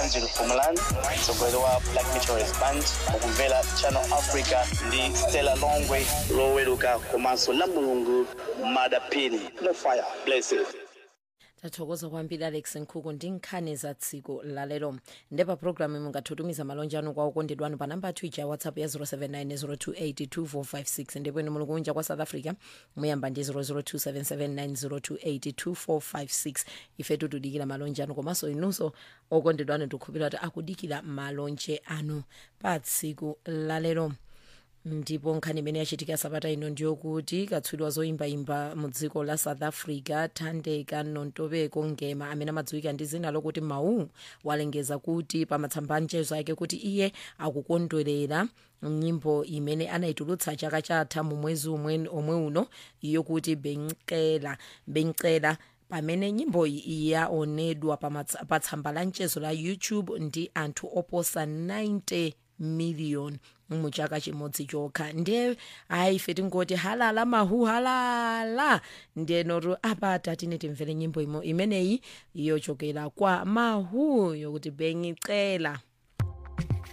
angel fumalan mtsogoleri wa black meteorist band mukumvera channel africa ndi stella longwe loweruka komanso la mulungu madapini mufaya blessed tathokoza kwambiri alex nkhuku ndi nkhani za tsiku lalero ndepa programu mungathutumiza malonje anu kwa okondedwa anu pa namba yathu ija ya whatsapp ya 07902825456 ndipo inu muli kunja kwa south africa muyamba ndi 0027790282456 ifetu tudikira malonje anu komanso inunso okondedwa anu tikukhulupirira kuti akudikira malonje anu pa tsiku lalero ndipo nkhani imene yachitika sabata ino ndiyokuti katswiri wa zoyimbayimba mu dziko la south africa thandeka nontobeko ngema amene amadziwika ndi zina lokuti mau walengeza kuti pa matsamba anchezo ake kuti iye akukondwerera nyimbo imene anayitulutsa chaka chatha mu mwezi omwe omwe uno yokuti benkela benkela pamene nyimbo iyi yaonedwa pa matsa- pa tsamba la mchezo la youtube ndi anthu oposa 90 million mu chaka chimodzi chokha ndiye ayi ife tingoti halala mahu halala ndiye notu apa tatine timvere nyimbo imo imeneyi yochokera kwa mahu yokuti bengicela